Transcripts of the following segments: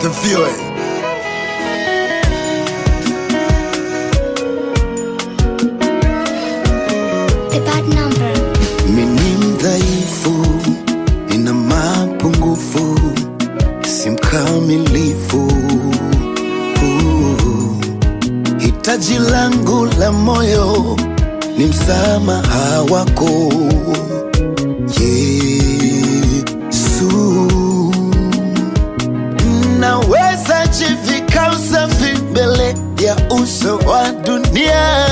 asifiwe. The bad number. Mimi mdhaifu, nina mapungufu, si mkamilifu. Uh, Hitaji langu la moyo ni msamaha wako Yesu. Naweza jivika usafi mbele ya uso wa dunia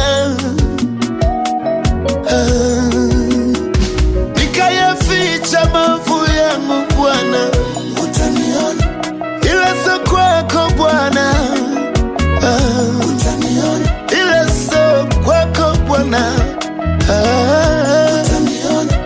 Ah, nikayaficha maovu yangu Bwana, utaniona, ila sio kwako Bwana, Ah, utaniona, ila sio kwako Bwana, Ah, utaniona,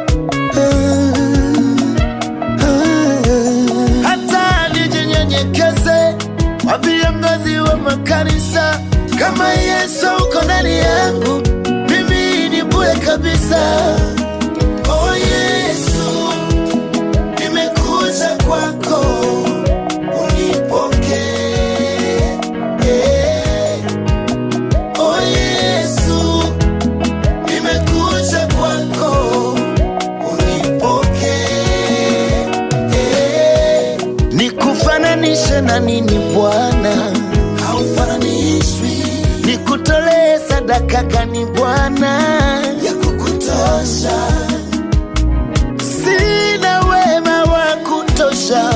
hata nijinyenyekeze kwa viongozi wa makanisa, kama Yesu uko ndani yangu, mimi ni bure kabisa. Oh Yesu, nimekuja kwako, unipokee. Oh Yesu, nimekuja kwako, unipokee. Nikufananishe na nini Bwana? Haufananishwi. Nikutolee sadaka gani Bwana? Ya kukutosha. Sina wema wa kutosha,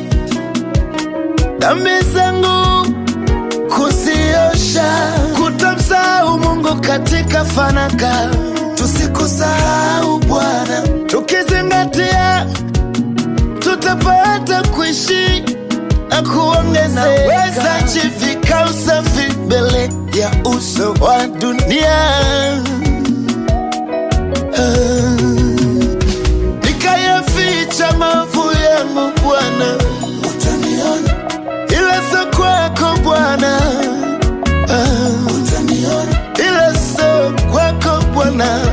dhambi zangu kuziosha, kutamsahau Mungu katika fanaka. Tusikusahau Bwana, tukizingatia tutapata kuishi na kuongezeka. Naweza jivika usafi mbele ya uso wa dunia Ah, nikayaficha maovu yangu Bwana, utaniona, ila sio kwako Bwana, Ah, utaniona, ila sio kwako Bwana.